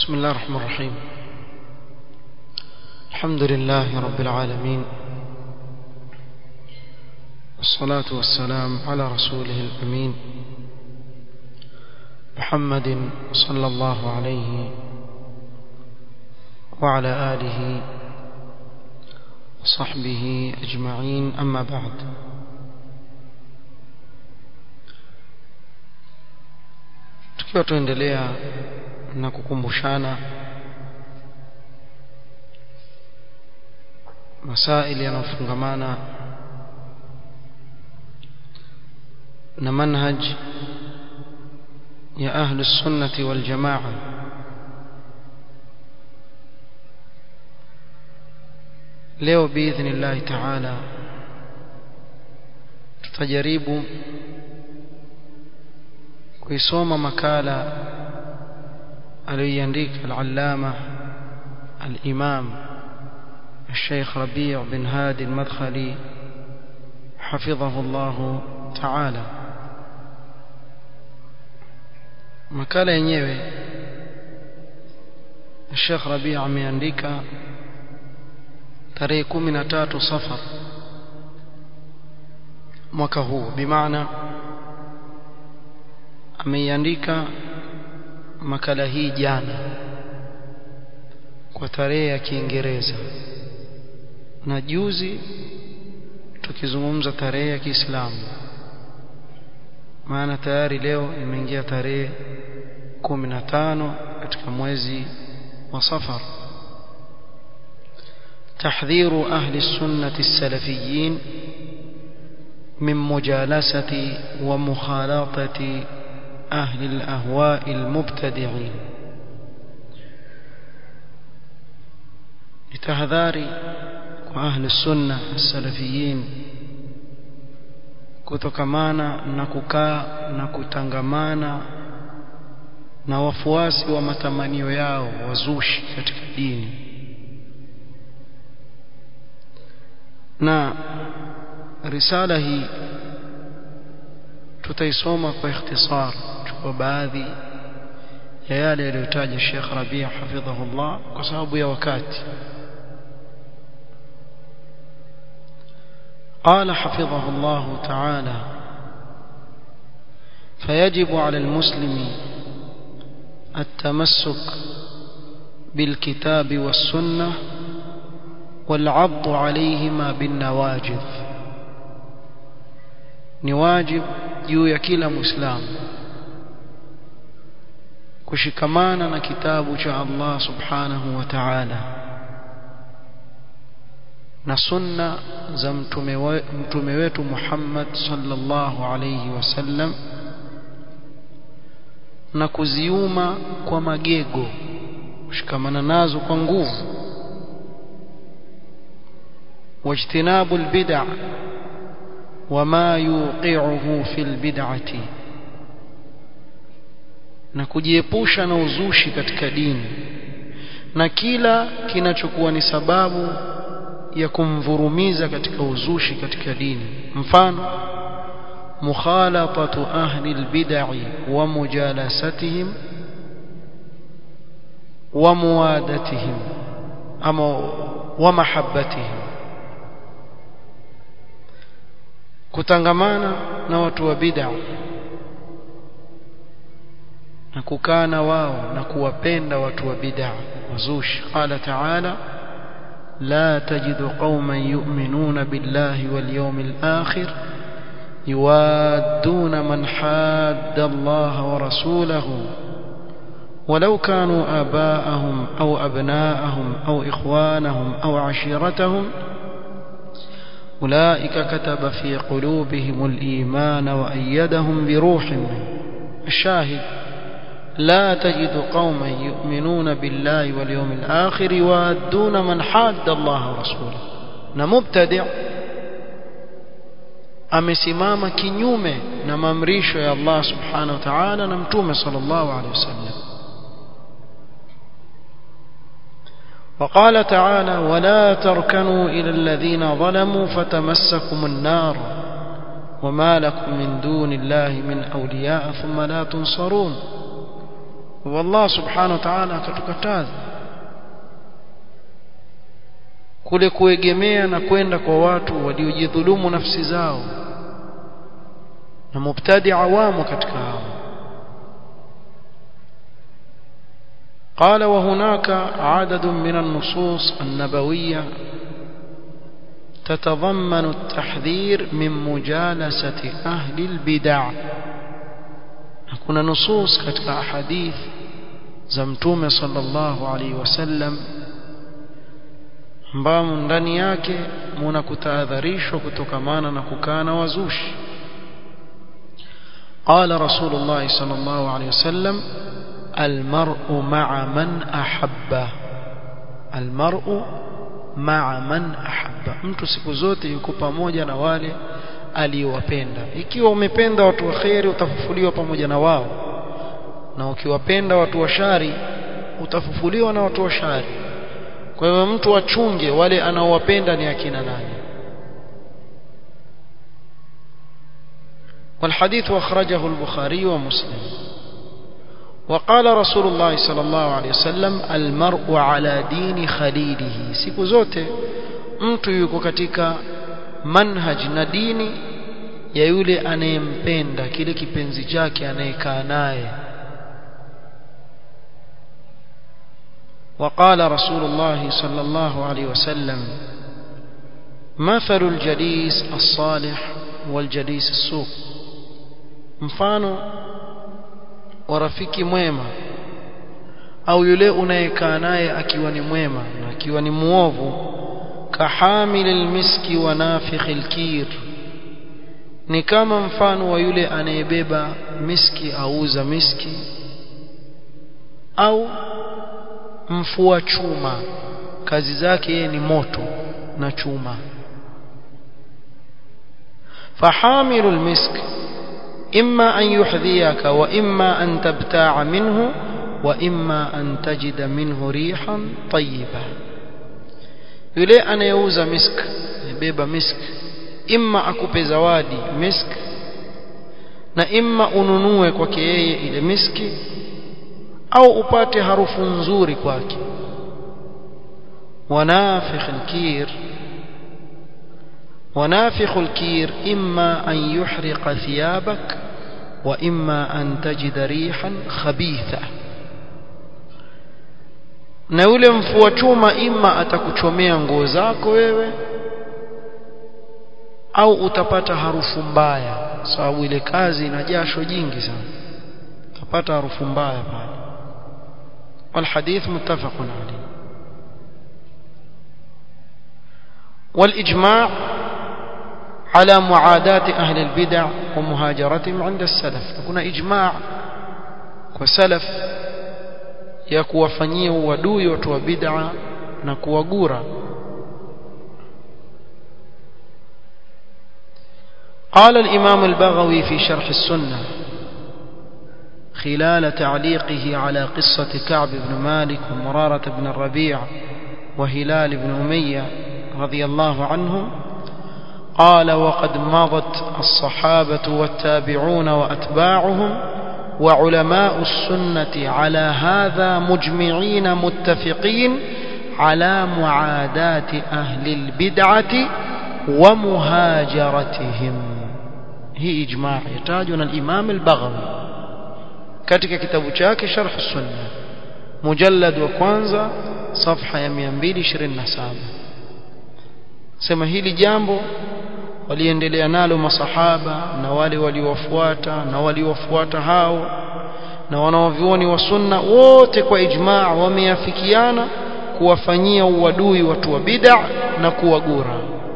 بسم الله الرحمن الرحيم الحمد لله رب العالمين والصلاة والسلام على رسوله الأمين محمد صلى الله عليه وعلى آله وصحبه أجمعين أما بعد tukiwa tuendelea na kukumbushana masaili yanayofungamana na manhaj ya ahli sunnati wal jamaa leo biidhnillahi taala tutajaribu kuisoma makala aliyoiandika al-allama al-imam الشيخ ربيع بن هادي المدخلي حفظه الله تعالى makala yenyewe Sheikh Rabi' ameandika tarehe 13 Safar mwaka huu bimaana ameiandika makala hii jana kwa tarehe ya Kiingereza na juzi tukizungumza tarehe ya Kiislamu maana tayari leo imeingia tarehe 15 katika mwezi wa Safar تحذير أهل السنة السلفيين من مجالسة ومخالطة أهل الأهواء المبتدعين لتهذاري وأهل السنة السلفيين kutokamana na kukaa na kutangamana na wafuasi wa matamanio yao wazushi katika dini na risala hii tutaisoma kwa ikhtisar kwa baadhi ya yale yaliyotaja Sheikh Rabi' hafidhahullah kwa sababu ya wakati قال حفظه الله تعالى فيجب على المسلم التمسك بالكتاب والسنة والعض عليهما بالنواجذ نواجب juu ya kila muislamu kushikamana na kitabu cha Allah subhanahu wa ta'ala na sunna za mtume we, mtume wetu Muhammad sallallahu alayhi wasallam na kuziuma kwa magego kushikamana nazo kwa nguvu wajtinabu albid'a wama yuqi'uhu fil bid'ati na kujiepusha na uzushi katika dini na kila kinachokuwa ni sababu ya kumvurumiza katika uzushi katika dini mfano mukhalatatu ahli albid'i wa mujalasatihim wa muwadatihim ama wa mahabbatihim kutangamana na watu wa bid'a na kukaa na wao na kuwapenda watu wa bid'a wazushi qala ta'ala لا تجد قوما يؤمنون بالله واليوم الآخر يوادون من حاد الله ورسوله ولو كانوا آباءهم أو أبناءهم أو إخوانهم أو عشيرتهم أولئك كتب في قلوبهم الإيمان وأيدهم بروح منه الشاهد لا تجد قوما يؤمنون بالله واليوم الآخر يوادون من حاد الله ورسوله na mubtadi' amesimama kinyume na maamrisho ya Allah subhanahu wa ta'ala na mtume sallallahu alayhi wasallam وقال تعالى ولا تركنوا إلى الذين ظلموا فتمسكم النار وما لكم من دون الله من أولياء ثم لا تنصرون والله سبحانه وتعالى akatukataza kule kuegemea na kwenda kwa watu waliojidhulumu nafsi zao na mubtadi awamu katika hao قال وهناك عدد من النصوص النبوية تتضمن التحذير من مجالسة أهل البدع kuna nusus katika ahadith za mtume sallallahu alaihi wasallam ambamo ndani yake muna kutahadharishwa kutokamana na kukana wazushi قال رسول الله صلى الله عليه وسلم المرء مع من أحب المرء مع من أحب mtu siku zote yuko pamoja na wale aliyowapenda ikiwa umependa watu wa kheri utafufuliwa pamoja na wao na ukiwapenda watu wa shari utafufuliwa na watu wa shari kwa hivyo mtu achunge wale anaowapenda ni akina nani والحديث أخرجه البخاري ومسلم وقال رسول الله صلى الله عليه وسلم المرء على دين خليله siku zote mtu yuko katika manhaj na dini ya yule anayempenda kile kipenzi chake anayekaa naye وقال رسول الله صلى الله عليه وسلم مثل الجليس الصالح والجليس السوء mfano wa rafiki mwema au yule unayekaa naye akiwa ni mwema na akiwa ni muovu kahamil almiski wa nafikh alkir ni kama mfano wa yule anayebeba miski auza miski au mfua chuma kazi zake yeye ni moto na chuma fahamilu almisk إما أن يحذيك وإما أن تبتاع منه وإما أن تجد منه ريحا طيبة yule anayeuza misk beba misk imma akupe zawadi misk na imma ununue kwake yeye ile miski au upate harufu nzuri kwake wanafikh alkir ونافخ الكير إما أن يحرق ثيابك وإما أن تجد ريحا خبيثة na yule mfua chuma ima atakuchomea nguo zako wewe au utapata harufu mbaya sababu ile kazi ina jasho jingi sana utapata harufu mbaya pale والحديث متفق عليه والإجماع على معاداة أهل البدع ومهاجرتهم عند السلف كنا إجماع وسلف ya kuwafanyia uadui watu wa bid'a na kuwagura قال الإمام البغوي في شرح السنة خلال تعليقه على قصة كعب بن مالك ومرارة بن الربيع وهلال بن أمية رضي الله عنهم قال وقد مضت الصحابة والتابعون وأتباعهم وعلماء السنة على هذا مجمعين متفقين على معاداة أهل البدعة ومهاجرتهم هي إجماع يتاجنا الإمام البغوي katika kitabu chake sharh sunna mujallad wa kwanza safha ya 227 sema hili jambo waliendelea nalo masahaba na wale waliowafuata na waliowafuata hao na wanaovioni wa sunna wote kwa ijmaa wameafikiana kuwafanyia uadui watu wa bid'a na kuwagura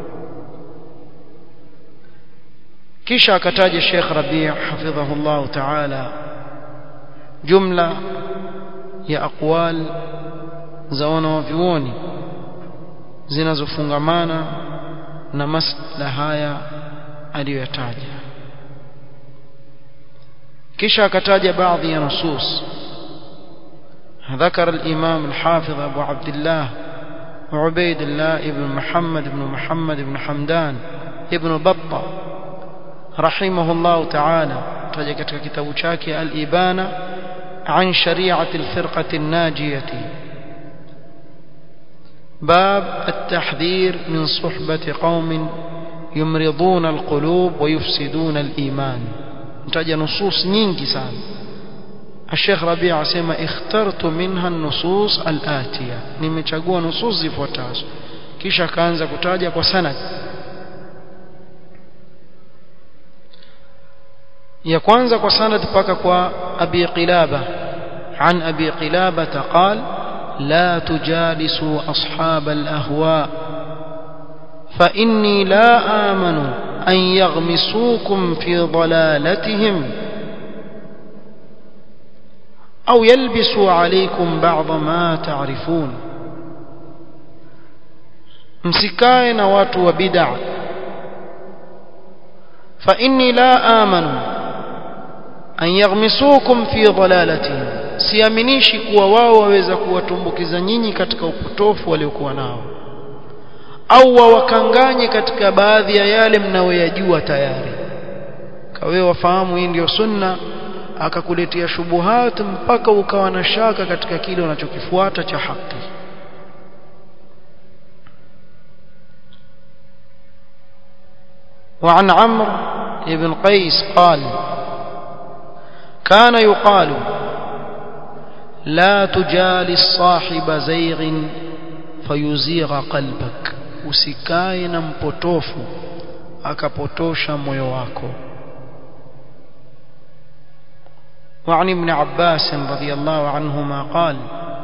kisha akataja Sheikh Rabi' hafidhahullah ta'ala jumla ya aqwal za wanaovioni zinazofungamana na masala haya aliyoyataja kisha akataja baadhi ya nusus ذكر الإمام الحافظ أبو عبد الله وعبيد الله ابن محمد بن محمد بن حمدان ابن بطة رحمه الله تعالى تجا katika kitabu chake al-Ibana عن شريعة الفرقة الناجية باب التحذير من صحبة قوم يمرضون القلوب ويفسدون الإيمان متاجة نصوص نينكي سان الشيخ ربيع سيما اخترت منها النصوص الآتية nimechagua nusus zifuatazo kisha kaanza kutaja kwa sanad ya kwanza kwa sanad mpaka kwa abi qilaba عن أبي قلابة قال لا تجالسوا أصحاب الأهواء فإني لا آمن أن يغمسوكم في ضلالتهم أو يلبسوا عليكم بعض ما تعرفون msikae na watu wa bid'a fa inni la amanu an yaghmisukum fi dhalalatihim siaminishi kuwa wao waweza kuwatumbukiza nyinyi katika upotofu waliokuwa nao au wawakanganye katika baadhi ya yale mnayoyajua tayari kawe wafahamu hii ndio sunna akakuletea shubuhat mpaka ukawa na shaka katika kile unachokifuata cha haki وعن عمرو بن قيس قال كان يقال لا تجالس صاحب زيغ فيزيغ قلبك usikae na mpotofu akapotosha moyo wako وعن ابن عباس رضي الله عنهما قال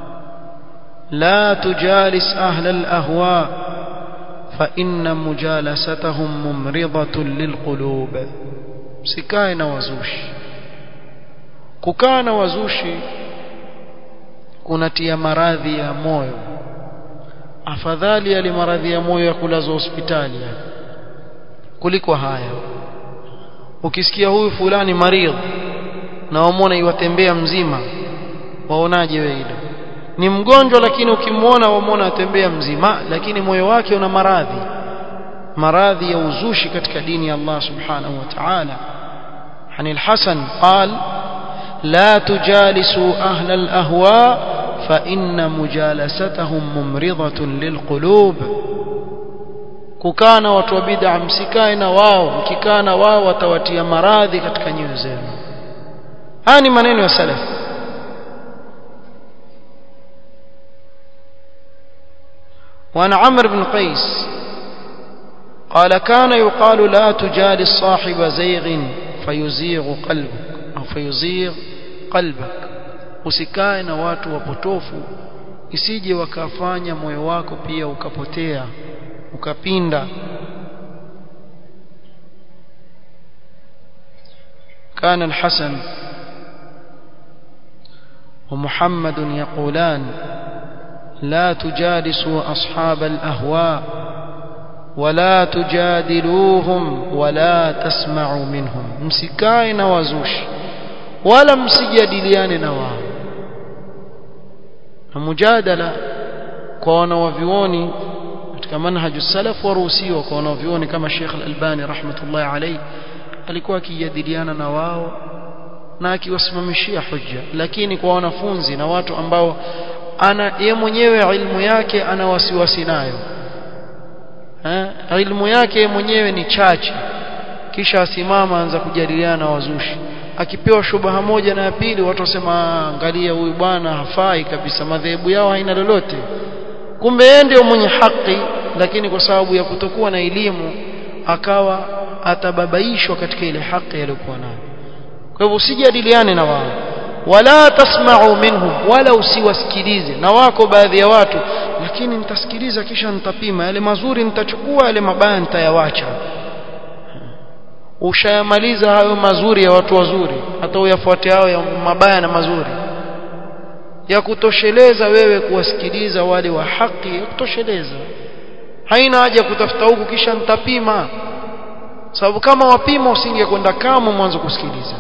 لا تجالس أهل الأهواء فإن مجالستهم ممرضة للقلوب سكاين وزوش ككان وزوشي kunatia maradhi ya moyo afadhali yale maradhi ya moyo ya kulazwa hospitali kuliko haya ukisikia huyu fulani maridhi na wamwona iwatembea mzima waonaje wewe hilo ni mgonjwa lakini ukimwona wamwona atembea mzima lakini moyo wake una maradhi maradhi ya uzushi katika dini ya Allah subhanahu wa ta'ala عن الحسن قال لا تجالسوا أهل الأهواء فإن مجالستهم ممرضة للقلوب kukana watu wa bid'a msikae na wao mkikaa na wao watawatia maradhi katika nyoyo zenu haya ni maneno ya salaf وعن عمرو بن قيس قال كان يقال لا تجالس صاحب زيغ فيزيغ قلبك أو فيزيغ قلبك usikae na watu wapotofu isije wakafanya moyo wako pia ukapotea ukapinda كان الحسن ومحمد يقولان لا تجالسوا أصحاب الأهواء ولا تجادلوهم ولا تسمعوا منهم مسكاي نوازوش ولا msijadiliane na wao na mujadala kwa wanawavioni katika manhaju salaf waruhusiwa kwa wanawavioni kama Sheikh Al-Albani rahmatullahi alayhi alikuwa akijadiliana na wao na akiwasimamishia hujja lakini kwa wanafunzi na watu ambao ana ye mwenyewe ilmu yake ana wasiwasi nayo eh ilmu yake mwenyewe ni chache kisha asimama anza kujadiliana na wazushi akipewa shubaha moja na ya pili watu wasema angalia huyu bwana hafai kabisa madhehebu yao haina lolote kumbe yeye ndio mwenye haki lakini kwa sababu ya kutokuwa na elimu akawa atababaishwa katika ile haki aliyokuwa nayo kwa hivyo usijadiliane na wao wala tasma'u minhum wala usiwasikilize na wako baadhi ya watu lakini nitasikiliza kisha nitapima yale mazuri nitachukua yale mabaya nitayawacha ushayamaliza hayo mazuri ya watu wazuri hata uyafuate hao ya mabaya na mazuri ya kutosheleza wewe kuwasikiliza wale wa haki ya kutosheleza haina haja kutafuta huku kisha nitapima sababu kama wapima usingekwenda kama mwanzo kusikiliza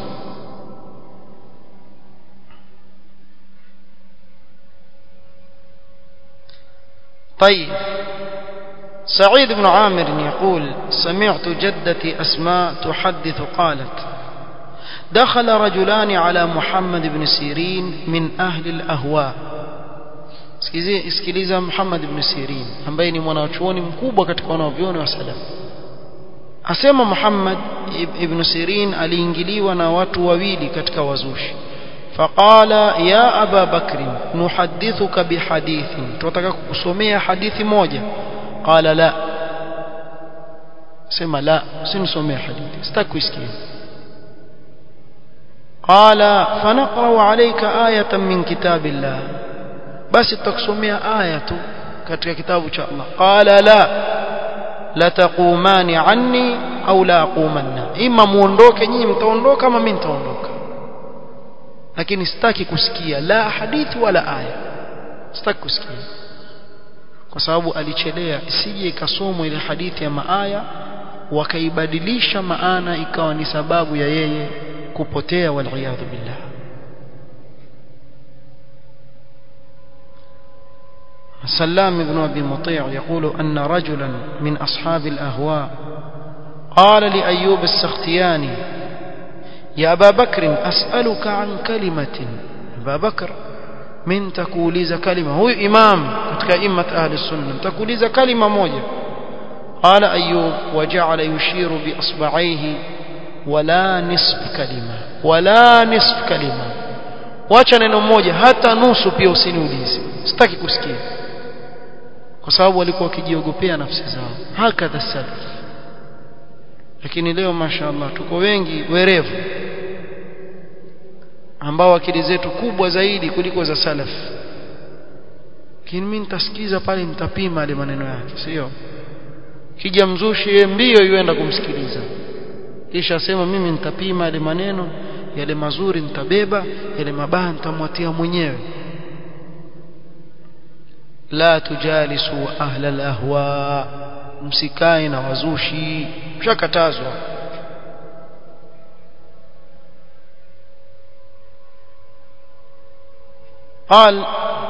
طيب سعيد بن عامر يقول سمعت جدتي أسماء تحدث قالت دخل رجلان على محمد بن سيرين من أهل الأهواء sikiliza Muhammad ibn Sirin ambaye ni mwanachuoni mkubwa katika wanavyuoni wa salaf asema Muhammad ibn Sirin aliingiliwa na watu wawili katika wazushi faqala ya aba bakri nuhadithuka bihadithin tunataka kukusomea hadithi moja qala la sema la usinisomee hadithi sitaki kuisikia قال فنقرأ عليك آية من كتاب الله بس تقسمي آية katika kitabu cha Allah qala la la taqumani anni au la aqumanna ima muondoke nyinyi mtaondoka ama mimi nitaondoka lakini sitaki kusikia la hadithi wala aya sitaki kusikia kwa sababu alichelea isije ikasomwa ile hadithi ya maaya wakaibadilisha maana ikawa ni sababu ya yeye kupotea waliyadhu billah سلام بن أبي مطيع يقول أن رجلا من أصحاب الأهواء قال لأيوب السختياني يا أبا بكر أسألك عن كلمة أبا بكر من تكوليز كلمة هو إمام كأئمة أهل السنة تكوليز كلمة موجة قال أيوب وجعل يشير بأصبعيه ولا نصف كلمة ولا نصف كلمة wacha neno moja hata nusu pia usiniulize sitaki kusikia kwa sababu walikuwa wakijiogopea nafsi zao hakadha salaf lakini leo mashaallah tuko wengi werevu ambao akili zetu kubwa zaidi kuliko za salaf lakini mimi nitasikiza pale nitapima ile maneno yake sio kija mzushi yeye mbio yuenda kumsikiliza kisha asema mimi nitapima yale maneno yale mazuri nitabeba yale mabaya nitamwatia mwenyewe la tujalisu ahla alahwa msikae na wazushi mshakatazwa قال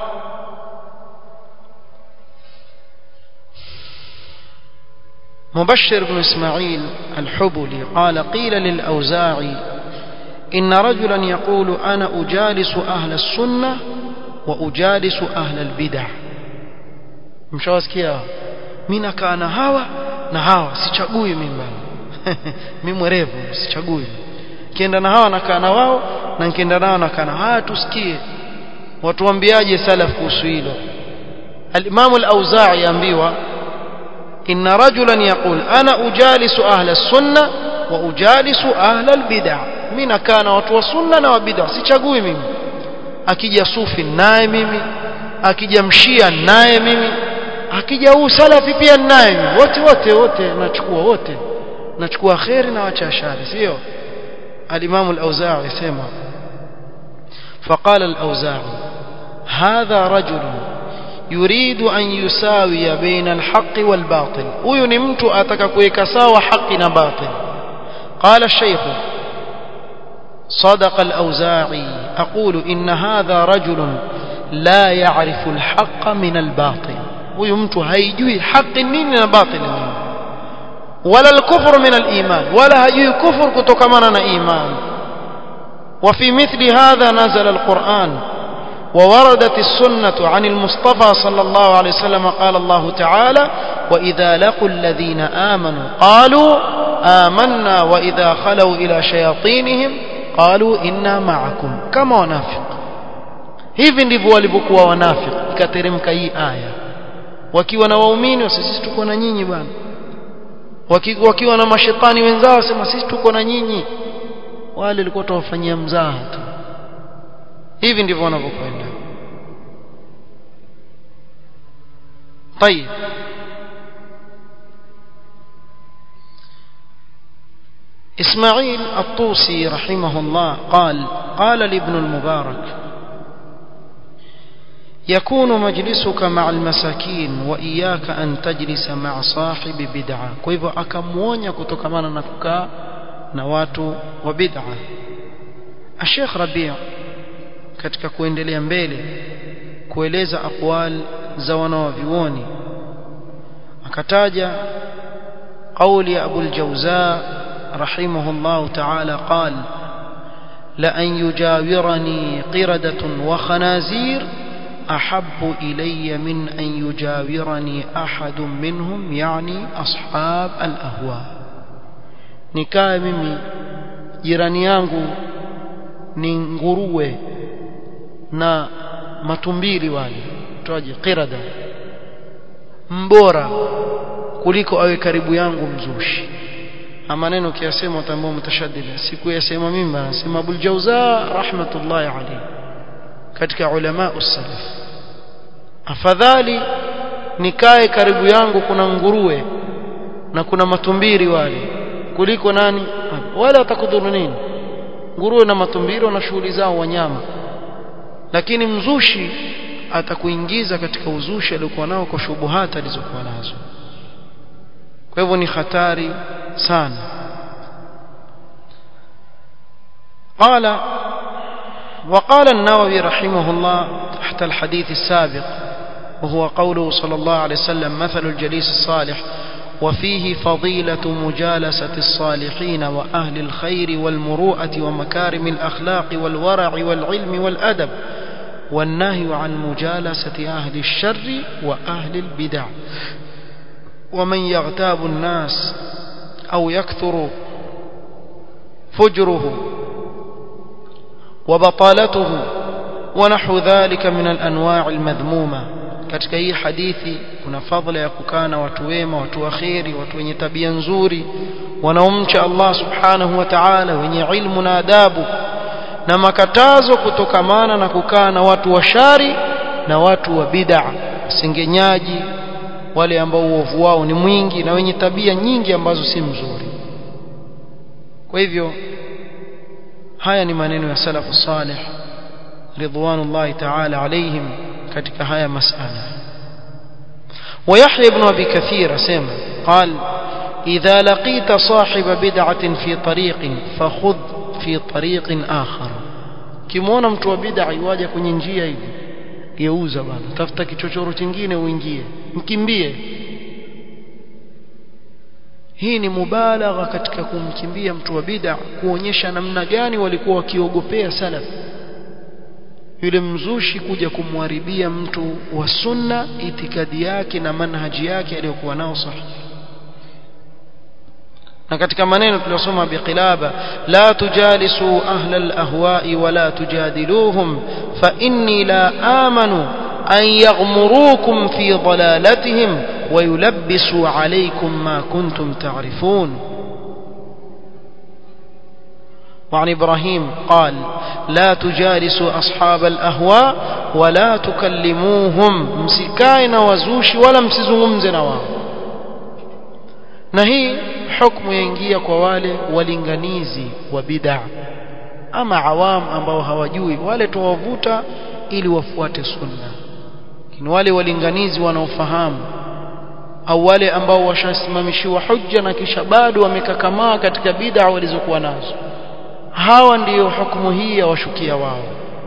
مبشر بن إسماعيل الحبلي قال قيل للأوزاعي إن رجلا يقول أنا أجالس أهل السنة وأجالس أهل البدع mshawasikia mimi nakaa na hawa na hawa sichagui mimi bana mimi mwerevu sichagui kienda na hawa nakaa na wao na nikienda nao nakaa na haya tusikie watuambiaje salaf kuhusu hilo al-Imam al-Auza'i ambiwa إن رجلا يقول أنا أجالس أهل السنة وأجالس أهل البدع من كان وتو السنة وبدع sichagui mimi akija sufi naye mimi akija mshia naye mimi akija huu salafi pia naye mimi wote wote wote nachukua wote nachukua khairi na wacha shari sio al-Imam al-Auza'i yasema فقال الأوزاعي هذا رجل يريد أن يساوي بين الحق والباطل huyu ni mtu ataka kuweka sawa haki na batil قال الشيخ صدق الأوزاعي أقول إن هذا رجل لا يعرف الحق من الباطل huyu mtu haijui haki nini na batil nini ولا الكفر من الإيمان ولا هجui كفر kutokamana na iman وفي مثل هذا نزل القرآن ووردت السنة عن المصطفى صلى الله عليه وسلم قال الله تعالى وإذا لقوا الذين آمنوا قالوا آمنا وإذا خلوا إلى شياطينهم قالوا إنا معكم كما ونافق hivi ndivyo walivyokuwa wanafiki ikateremka hii aya wakiwa na waumini sisi tuko na nyinyi bwana wakiwa na mashetani wenzao wasema sisi tuko na nyinyi wale walikuwa tawafanyia mzaha tu hivi ndivyo wanavyokwenda طيب إسماعيل الطوسي رحمه الله قال قال لابن المبارك يكون مجلسك مع المساكين وإياك أن تجلس مع صاحب بدعة كيف أكمونيا كتكمانا نكوكا نواتو وبدعة الشيخ ربيع katika kuendelea mbele kueleza aqwal za wanawavyuoni akataja قول يا أبو الجوزاء رحمه الله تعالى قال لأن يجاورني قردة وخنازير أحب إلي من أن يجاورني أحد منهم يعني أصحاب الأهواء نكاي mimi jirani yangu ni nguruwe na matumbili wale toaje qirada mbora kuliko awe karibu yangu mzushi maneno kiasema utambua mutashaddida siku yasema mimi anasema Abul Jauza rahmatullahi alayhi katika ulama usalaf afadhali nikae karibu yangu kuna nguruwe na kuna matumbiri wale kuliko nani wale watakudhuru nini nguruwe na matumbiri wana shughuli zao wanyama lakini mzushi atakuingiza katika uzushi aliokuwa nao kwa shubuhati alizokuwa nazo kwa hivyo ni hatari sana قال وقال النووي رحمه الله تحت الحديث السابق وهو قوله صلى الله عليه وسلم مثل الجليس الصالح وفيه فضيلة مجالسة الصالحين وأهل الخير والمروءة ومكارم الأخلاق والورع والعلم والأدب والنهي عن مجالسة أهل الشر وأهل البدع ومن يغتاب الناس أو يكثر فجره وبطالته ونحو ذلك من الأنواع المذمومة katika hii hadithi kuna fadhila ya kukaa na watu wema watu waheri watu wenye tabia nzuri wanaomcha Allah subhanahu wa ta'ala wenye ilmu na adabu na makatazo kutokamana na kukaa na watu wa shari na watu wa bid'a wasengenyaji wale ambao uovu wao ni mwingi na wenye tabia nyingi ambazo si mzuri kwa hivyo haya ni maneno ya salafu salih ridwanullahi ta'ala alaihim katika haya masala ويحيى بن أبي كثير سمع قال إذا لقيت صاحب بدعة في طريق فخذ في طريق آخر كمونا mtu wa bid'a iwaje kwenye njia hivi geuza bana tafuta kichochoro kingine uingie mkimbie hii ni mubalagha katika kumkimbia mtu wa bid'a kuonyesha namna gani walikuwa wakiogopea salaf yule mzushi kuja kumharibia mtu wa sunna itikadi yake na manhaji yake aliyokuwa nao sahihi na katika maneno tuliyosoma biqilaba la tujalisu ahla alahwa'i wala tujadiluhum fa inni la amanu an yaghmurukum fi dalalatihim wa yulabbisu alaykum ma kuntum ta'rifun وعن إبراهيم قال لا تجالسوا أصحاب الأهواء ولا تكلموهم مسكاين وزوش ولا مسزهم زنوا نهي حكم ينجي كوالي ولنغنيزي وبدع أما عوام ambao hawajui wale tuwavuta ili wafuate sunna lakini wale walinganizi wanaofahamu au wale ambao washasimamishiwa hujja na kisha bado wamekakamaa katika bid'a walizokuwa nazo hawa ndiyo hukumu hii ya washukia wao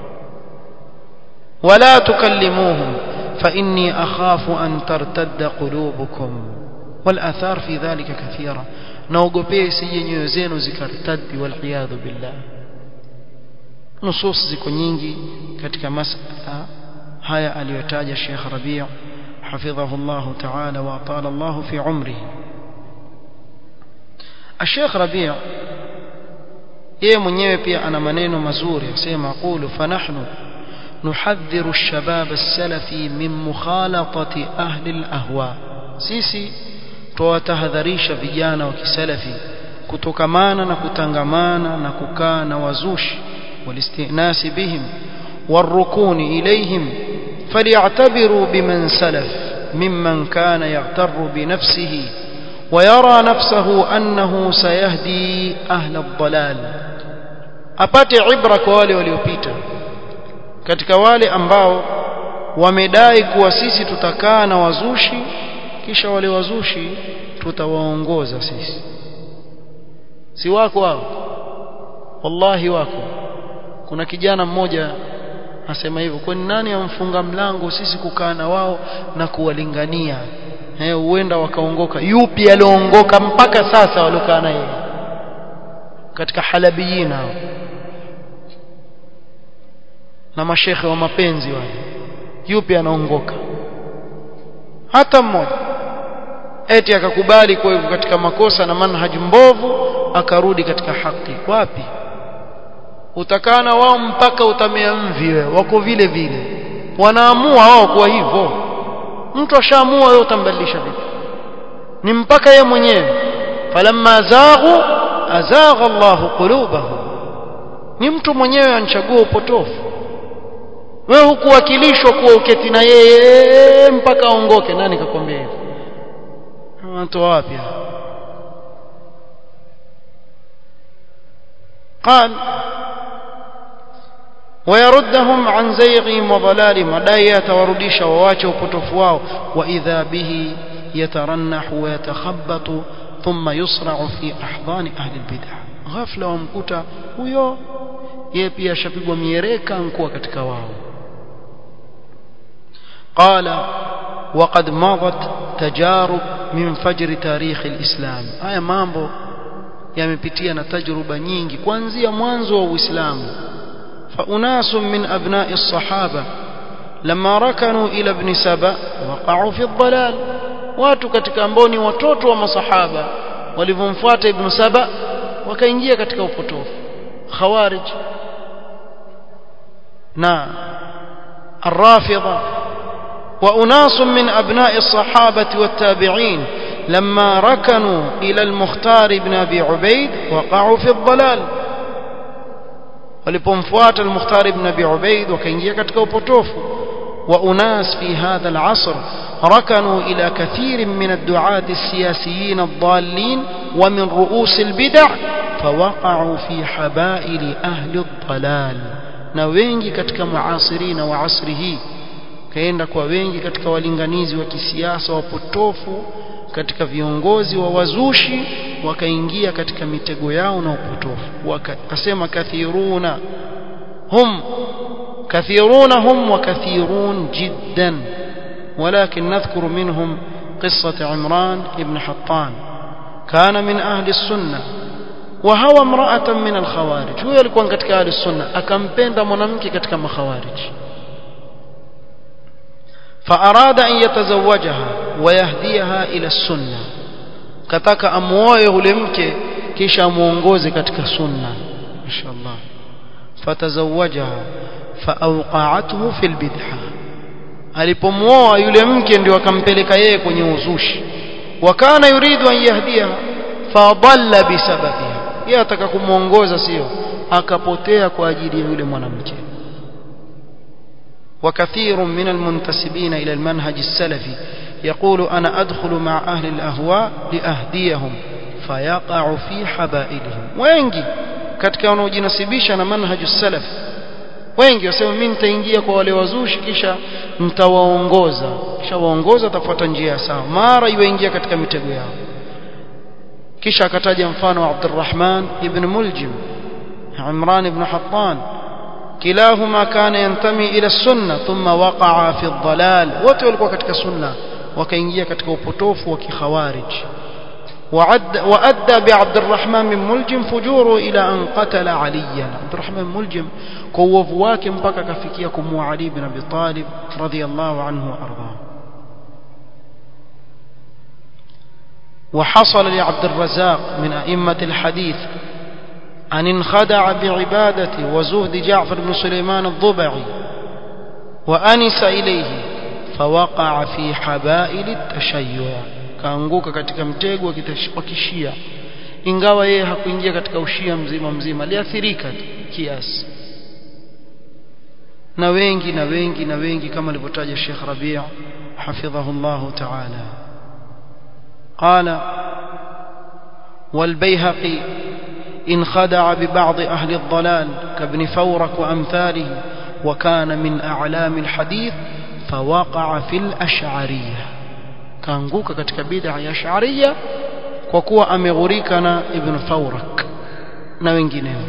wala tukallimuhum fa inni akhafu an tartadda qulubukum wal athar fi dhalika kathira naogopea isije nyoyo zenu zikartaddi wal iyadhu billah nusus ziko nyingi katika masala haya aliyotaja Sheikh Rabi' حفظه الله تعالى وأطال الله في عمره الشيخ ربيع yeye mwenyewe pia ana maneno mazuri asema qulu fanahnu nuhadhiru ash-shabab as-salafi min mukhalatati ahli al-ahwa sisi tuwatahadharisha vijana wa kisalafi kutokamana na kutangamana na kukaa na wazushi walistinasi bihim warukuni ilayhim فليعتبروا بمن سلف ممن كان يغتر بنفسه ويرى نفسه أنه سيهدي أهل الضلال apate ibra kwa wale waliopita katika wale ambao wamedai kuwa sisi tutakaa na wazushi kisha wale wazushi tutawaongoza sisi si wako hao wallahi wako kuna kijana mmoja asema hivyo kwani nani amfunga mlango sisi kukaa na wao na kuwalingania eh huenda wakaongoka yupi alioongoka mpaka sasa waliokaa na yeye katika halabiyina na mashekhe wa mapenzi wale yupi anaongoka hata mmoja eti akakubali kwa hivyo katika makosa na manhaji mbovu akarudi katika haki wapi utakana wao mpaka utamea mvi wewe wako vile vile wanaamua wao kwa hivyo mtu ashaamua wewe utambadilisha vipi ni mpaka yeye mwenyewe falamma zaghu azagha Allahu qulubahum ni mtu mwenyewe anachagua upotofu wewe hukuwakilishwa kuwa uketi na yeye mpaka aongoke nani kakwambia hivyo watu wapi قال ويردهم عن زيغهم وضلالهم ودai atawarudisha waache upotofu wao واذا به يترنح ويتخبط ثم يصرع في احضان اهل البدع ghafla wamkuta huyo yeye pia ashapigwa miereka nkuwa katika wao قال وقد مضت تجارب من فجر تاريخ الإسلام haya mambo yamepitia na tajruba nyingi kuanzia mwanzo wa Uislamu فأناس من أبناء الصحابة لما ركنوا إلى ابن سبأ وقعوا في الضلال watu katika ambao ni watoto wa masahaba walivyomfuata ibn Saba wakaingia katika upotofu khawarij na الرافضة وأناس من أبناء الصحابة والتابعين لما ركنوا إلى المختار بن أبي عبيد وقعوا في الضلال ولبمفوات المختار بن أبي عبيد وكينجيا katika upotofu وأناس في هذا العصر ركنوا إلى كثير من الدعاة السياسيين الضالين ومن رؤوس البدع فوقعوا في حبائل أهل الضلال na wengi katika muasirina wa asri hii kaenda kwa wengi katika walinganizi wa kisiasa wapotofu katika viongozi wa wazushi wakaingia katika mitego yao na upotofu wakasema kathiruna hum kathiruna hum wa kathirun jiddan ولكن نذكر منهم قصة عمران بن حطان كان من أهل السنة وهوى امرأة من الخوارج هو يلقون كتك أهل السنة أكمبين دا منامك كتك مخوارج فأراد أن يتزوجها ويهديها إلى السنة كتك أمويه لمك كيش أمونغوزي كتك سنة ما شاء الله فتزوجها فأوقعته في البدعة alipomwoa yule mke ndio akampeleka yeye kwenye uzushi wakana yuridu an yahdiha fadalla bisababiha yeye ataka kumuongoza sio akapotea kwa ajili ya yule mwanamke وكثير من المنتسبين إلى المنهج السلفي يقول أنا أدخل مع أهل الأهواء لأهديهم فيقع في حبائلهم wengi katika wanaojinasibisha na manhaj salaf wengi wasema mimi nitaingia kwa wale wazushi kisha nitawaongoza kisha waongoza tafuata njia sawa mara iwaingia katika mitego yao kisha akataja mfano wa Abdurrahman ibn Muljim Imran ibn Hattan kilahuma kana yantami ila sunna thumma waqa'a fi dhalal wote walikuwa katika sunna wakaingia katika upotofu wa kikhawarij وأدى بعبد الرحمن بن ملجم فجوره إلى أن قتل عليا عبد الرحمن بن ملجم كوفواك مبكى كفكيكم وعلي بن أبي طالب رضي الله عنه وأرضاه وحصل لعبد الرزاق من أئمة الحديث أن انخدع بعبادة وزهد جعفر بن سليمان الضبعي وأنس إليه فوقع في حبائل التشيع kaanguka katika mtego wa kishia ingawa yeye hakuingia katika ushia mzima mzima aliathirika kiasi na wengi na wengi na wengi kama alivyotaja Sheikh Rabi' حفظه الله تعالى قال والبيهقي إن خدع ببعض أهل الضلال كابن فورك وأمثاله وكان من أعلام الحديث فوقع في الأشعرية kaanguka katika bid'a ya Ash'ariyya kwa kuwa ameghurika na Ibn Fawrak na wengineo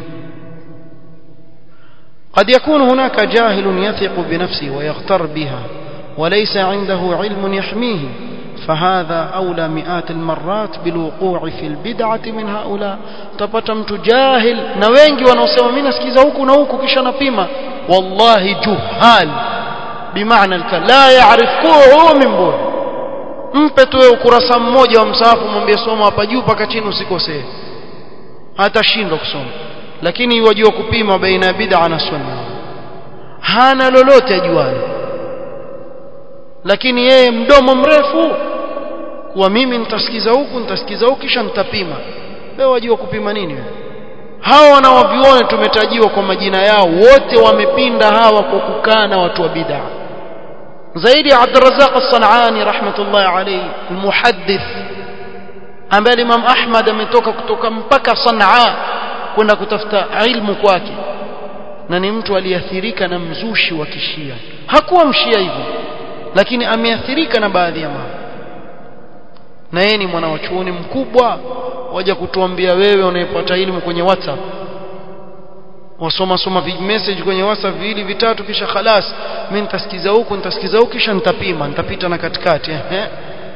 قد يكون هناك جاهل يثق بنفسه ويغتر بها وليس عنده علم يحميه فهذا أولى مئات المرات بالوقوع في البدعة من هؤلاء تپata mtu jahil na wengi wanaosema mimi nasikiza huku na huku kisha napima wallahi juhal bimaana la yaarif kuhu min bur mpe tu ukurasa mmoja wa msahafu mwambie soma hapa juu paka chini usikosee hatashindwa kusoma lakini wajua kupima baina ya bid'a na sunna hana lolote ajualo lakini yeye mdomo mrefu kuwa mimi nitasikiza huku nitasikiza huku kisha nitapima wewe wajua kupima nini wewe hawa wanaoviona tumetajiwa kwa majina yao wote wamepinda hawa kwa kukaa na watu wa bid'a zaidi ya Abdurrazzaq As-Sanani rahmatullahi alayhi almuhaddith ambaye Imam Ahmad ametoka kutoka mpaka Sanaa kwenda kutafuta ilmu kwake na ni mtu aliathirika na mzushi wa kishia hakuwa mshia hivyo lakini ameathirika na baadhi ya mambo na yeye ni mwana wa chuoni mkubwa waja kutuambia wewe unayepata elimu kwenye WhatsApp wasoma soma message kwenye WhatsApp viwili vitatu kisha khalas mimi nitasikiza huku nitasikiza huku kisha nitapima nitapita na katikati eh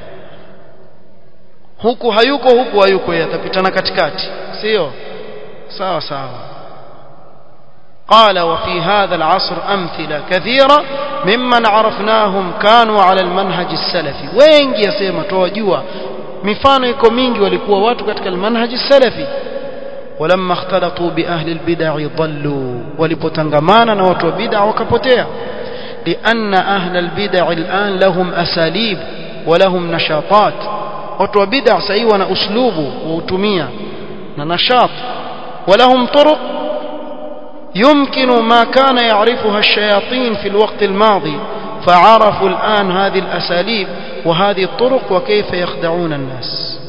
huku hayuko huku hayuko yeye atapita na katikati sio sawa sawa قال وفي هذا العصر أمثلة كثيرة ممن عرفناهم كانوا على المنهج السلفي wengi yasema tuwajua mifano iko mingi walikuwa watu katika المنهج السلفي ولما اختلطوا بأهل البدع ضلوا walipotangamana na watu wa bid'a wakapotea لأن أهل البدع الآن لهم أساليب ولهم نشاطات watu wa bid'a sasa wana uslubu wautumia na nashat ولهم طرق يمكن ما كان يعرفها الشياطين في الوقت الماضي فعرفوا الآن هذه الأساليب وهذه الطرق وكيف يخدعون الناس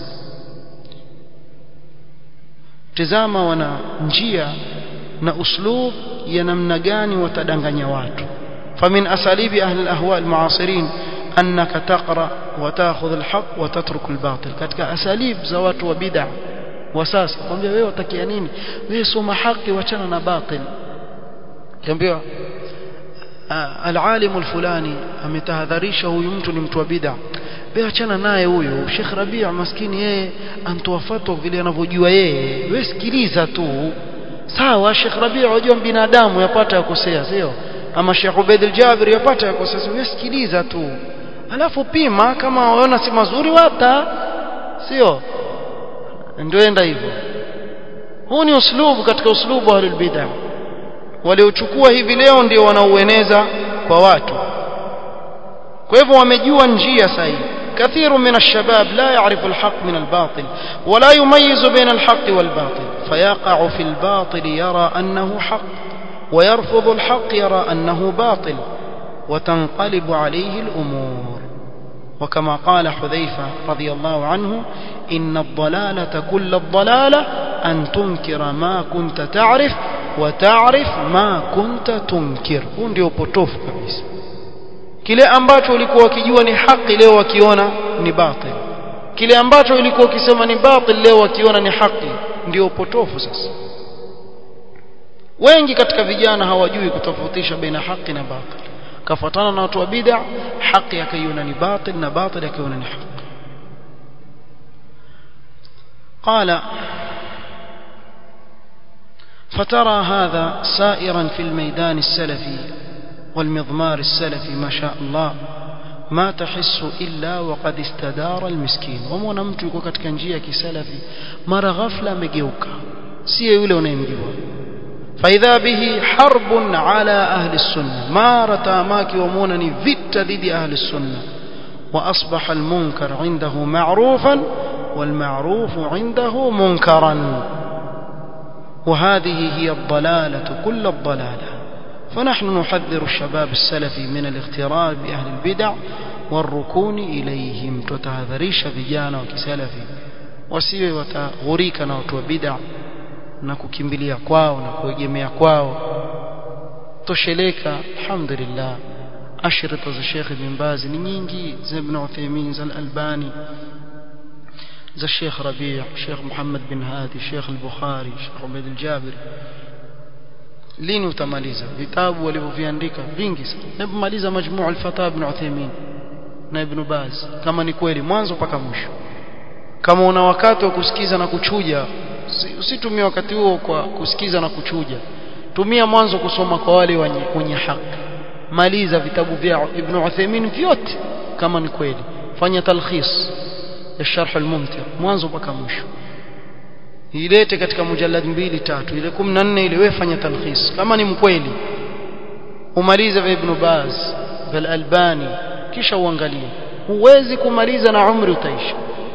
tizama wana njia na uslub ya namna gani watadanganya watu famin asalibi ahli alahwa almuasirin annaka taqra wa ta'khudh alhaq wa tatruk albatil katika asalib za watu wa bid'a wa sasa kwambia wewe utakia nini wewe soma haki wachana na batil kiambiwa العالم الفلاني ametahadharisha huyu mtu ni mtu wa bid'a wewe achana naye huyo Sheikh Rabia maskini yeye antoa fatwa vile anavyojua yeye wewe sikiliza tu sawa Sheikh Rabia unajua binadamu yapata yakosea sio ama Sheikh Ubaid al-Jabir yapata yakosea wewe sikiliza tu alafu pima kama waona si mazuri wata sio ndio enda hivyo huu ni uslubu katika uslubu wa bid'ah waliochukua hivi leo ndio wanaueneza kwa watu kwa hivyo wamejua njia sahihi كثير من الشباب لا يعرف الحق من الباطل ولا يميز بين الحق والباطل فيقع في الباطل يرى أنه حق ويرفض الحق يرى أنه باطل وتنقلب عليه الأمور وكما قال حذيفة رضي الله عنه إن الضلالة كل الضلالة أن تنكر ما كنت تعرف وتعرف ما كنت تنكر huu ndio upotofu kabisa kile ambacho ulikuwa ukijua ni haki leo wakiona ni batil kile ambacho ulikuwa ukisema ni batil leo wakiona ni haki ndio upotofu sasa wengi katika vijana hawajui kutofautisha baina haki na batil kafuatana na watu wa bid'a haki akaiona ni batil na batil akaiona ni haki قال فترى هذا سائرا في الميدان السلفي والمضمار السلفي ما شاء الله ما تحس إلا وقد استدار المسكين ومونا mtu yuko katika njia ya kisalafi mara ghafla amegeuka si yule unayemjua فإذا به حرب على أهل السنة ما رتاماك ومونني فت ضد أهل السنة وأصبح المنكر عنده معروفا والمعروف عنده منكرا وهذه هي الضلالة كل الضلالة فنحن نحذر الشباب السلفي من الاغترار بأهل البدع والركون إليهم تتهذريش vijana وكسلفي wasiwe wataghurika na watu wa bid'a na kukimbilia kwao na kuegemea kwao tosheleka alhamdulillah ashrita za Sheikh Ibn Baz ni nyingi za Ibn Uthaymeen za Al-Albani za Sheikh Rabi' Sheikh Muhammad bin Hadi Sheikh Al-Bukhari Sheikh Ubaid Al-Jabir lini utamaliza vitabu walivyoviandika vingi sana hebu maliza majmuu al-fatawa ibn Uthaymeen na Ibn Baz kama ni kweli mwanzo mpaka mwisho kama una wakati wa kusikiza na kuchuja usitumie wakati huo kwa kusikiza na kuchuja tumia mwanzo kusoma kwa wale wenye haki maliza vitabu vya Ibn Uthaymeen vyote kama ni kweli fanya talkhis ya sharh al-mumti mwanzo mpaka mwisho ilete katika mujallad mbili tatu ile 14 ile wewe fanya talkhis kama ni mkweli umalize vya Ibn Baz vya Albani kisha uangalie huwezi kumaliza na umri utaisha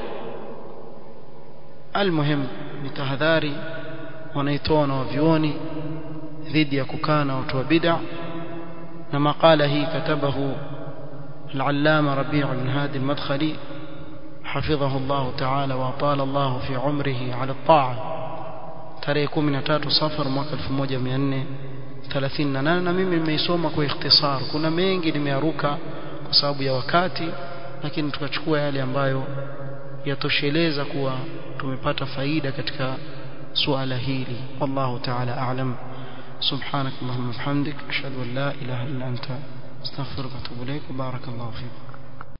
almuhim ni tahadhari wanaitoa na wavioni dhidi ya kukaa na watu wa bid'a na makala hii katabahu العلامة ربيع بن هادي المدخلي حفظه الله تعالى وأطال الله في عمره على الطاعة tarehe 13 safar mwaka 1438 na mimi nimeisoma kwa ikhtisar kuna mengi nimearuka kwa sababu ya wakati lakini tukachukua yale ambayo yatosheleza kuwa tumepata faida katika suala hili wallahu ta'ala a'lam سبحانك اللهم وبحمدك اشهد ان لا اله الا انت استغفرك واتوب اليك وبارك الله فيك